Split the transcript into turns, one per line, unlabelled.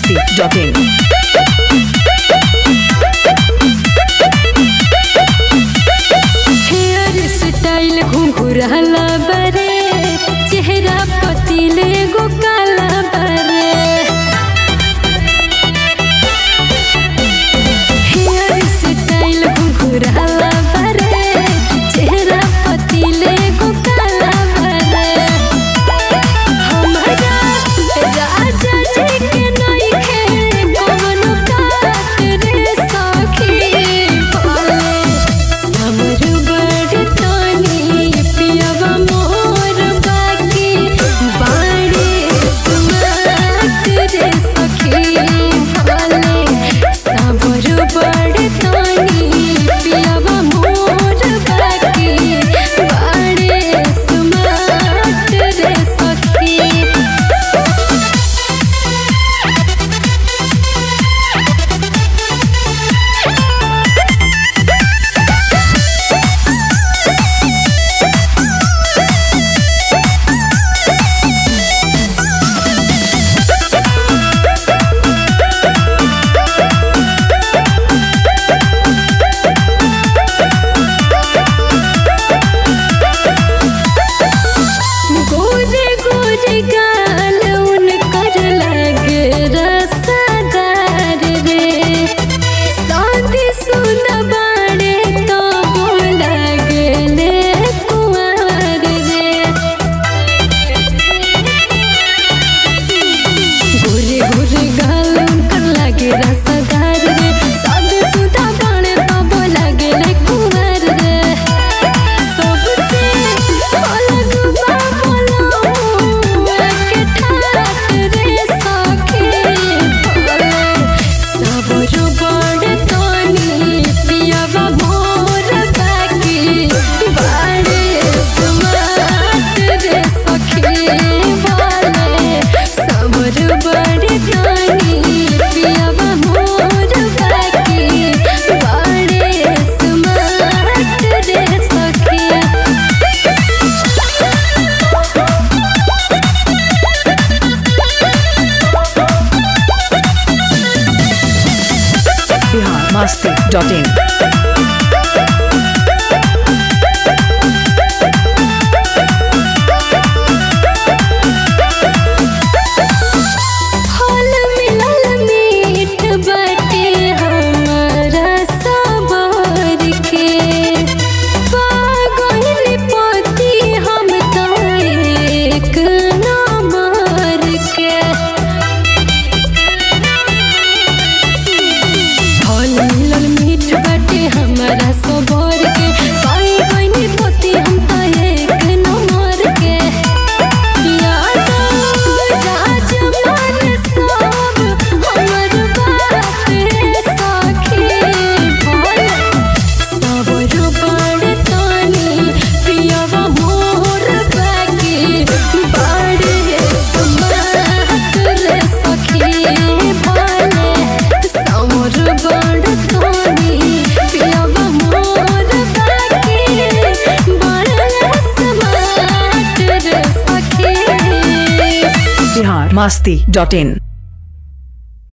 biharmasti.in
hair style घुंघराला बरे चेहरा पतिले गो काला बरे हेयर स्टाइल घुंघराला बरे चेहरा पतिले गो काला बरे हमरा राजा जी के नइखे कवनो काट रे सखी बोले समर बड़ तानी पियवा मोर बाकी बाड़े सुमात रे सखी बोले समर बड़ तानी पियवा मोर बाकी बाड़े सुमात रे सखी गोरे गोरे गाल उनकर लगे रसदार रे शादी सुदा बाड़े तो लगे ले कुंवर रे गोरे गोरे गाल उनकर लगे रसदार रे शादी सुदा बाड़े तो लगे ले कुंवर रे सबसे अलग बाबला के ठाट रे सखी भोले सबरो बड़ तनी पियवा मोर बाकी बाड़े समाट रे सखी भोले सबरो बड़ तनी पियवा मोर बाकी बाड़े समाट रे सखी
biharmasti.in
फल मिलल मीठ बाटे हमारा सबर के पागल पति हम तो एक नंबर के फल मिलल मीठ बाटे हमारा सबर के पाई गईनी पति हम तो एक नंबर के
biharmasti.in